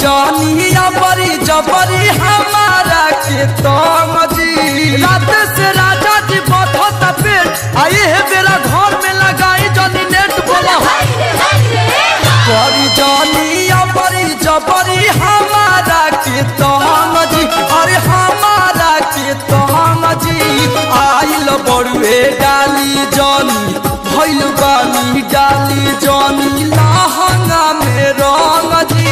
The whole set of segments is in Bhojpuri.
जानी बड़ी जबरी हमारा के तंग जी रात से राजा जी बधत पेट आई है बेरा घर में लगाई जानी नेट बोला बड़ी जानी बड़ी जबरी हमारा के तंग जी अरे हमारा के तंग जी आइल बड़ुए डाली जानी भइल बानी डाली जानी लहंगा में रंग जी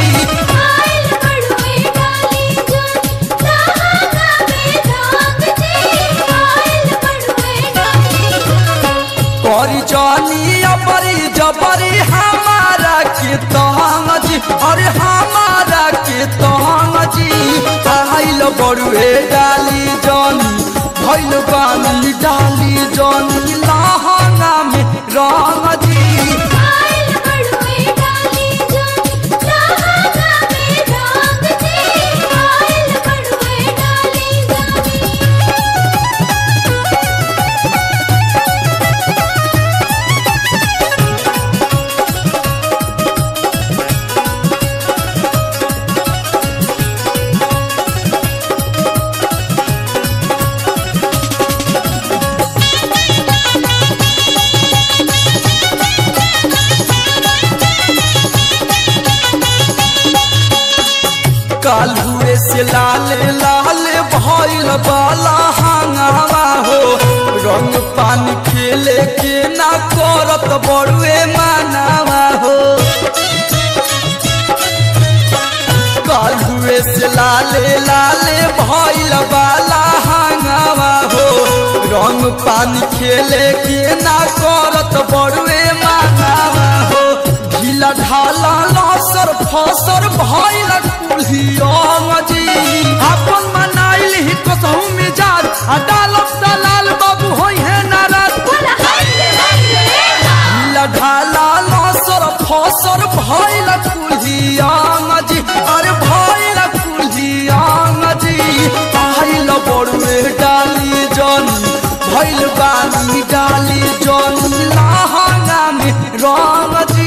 करी जानी बड़ी जबरी हमारा के तंग जी अरे हमारा के तंग जी आइल बड़ुए डाली जानी भइल बानी डाली जानी लहंगा में रंग जी कालुए से लाल लाल भइल बाला हंगामा हो रंग पानी खेले के ना करत बड़ुए मानावा हो कालुए से लाल लाल भइल बाला हंगामा हो रंग पानी खेले के ना करत बड़ुए मानावा हो ढीला ढाला लसर फसर भइल कुल्हियंग जी अपन मनाइल ही कसहु मिजाज आ डालब दलाल बाबू होई है नाराज ढीला ढाला लसर फसर भइल कुल्हियंग जी अरे भइल कुल्हियंग जी आइल बड़ुए डाली जनी भइल बानी डाली जनी लहंगा में रंग जी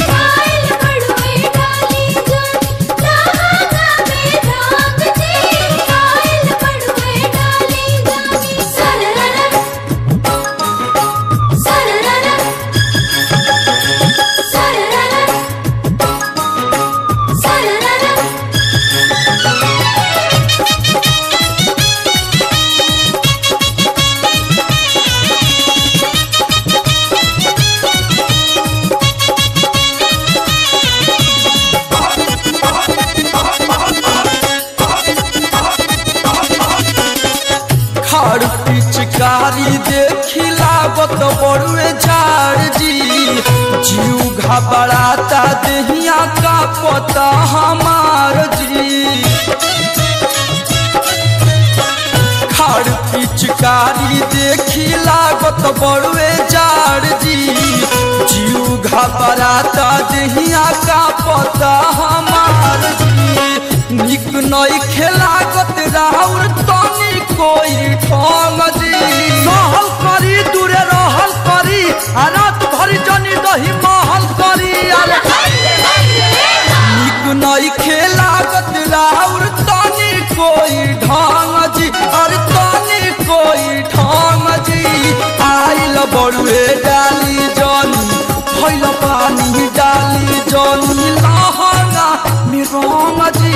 खड़ पिचकारी देखी लागत बड़ुए झाड़ जी जीव घबराता देहिया का पता हमार जी खड़ पिचकारी देखी लागत बड़ुए झाड़ जी जीव घबराता देहिया का पता हमार जी निक नई खेलागत राहुल तनी कोई ठोंग जी सहल करी दूरे रहल करी आ रात भरी जनी दही महल करी अरे निक नई खेलागत राहुल तनी कोई ढंग जी अरे तनी कोई ढंग जी आइल बड़ुए डाली जनी भइल पानी डाली जनी लहंगा में रंग जी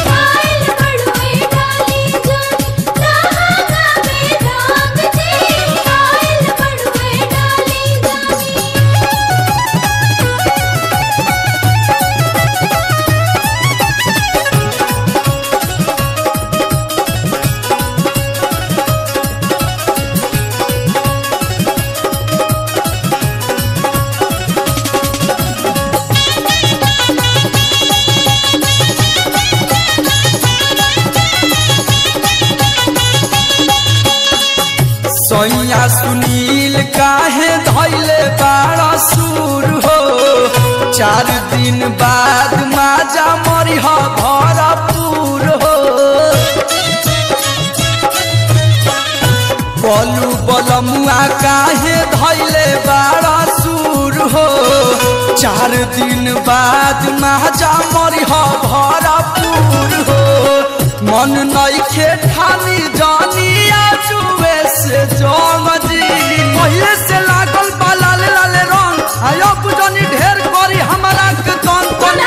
सैया सुनील काहे धैले बाड़ा सुर हो चार दिन बाद माजा मरिह भरपूर हो बलू बलमुआ काहे धैले बाड़ा सुर हो चार दिन बाद माजा मरिह भरपूर मन नइखे ठानी जानिया जुए से जंग जी पहिले से लागल बा लाल लाल रंग आयो बुझनी ढेर करी हमरा के तन तन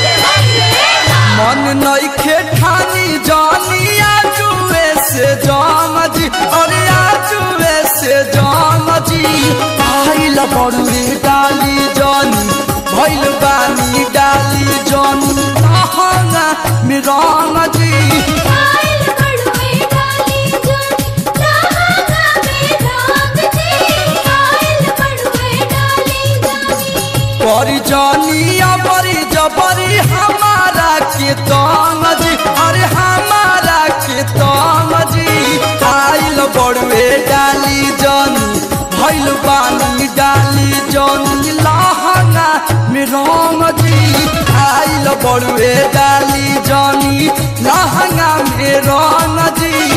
मन नइखे ठानी जानिया जुए से जंग जी अरे आ जुए से जंग जी आइल बड़ुए डाली जानी भइल बानी डाली जानी लहंगा में रंग जी आइल बड़ुए डाली जानी लहंगा में रंग जी आइल बड़ुए डाली जानी परी जानिया बरी जबरी हमारा के तंग जी अरे हमारा के तंग जी आइल बड़ुए डाली जानी भइल बानी डाली जानी लहंगा में रंग जी आइल बड़ुए डाली जानी लहंगा में रंग जी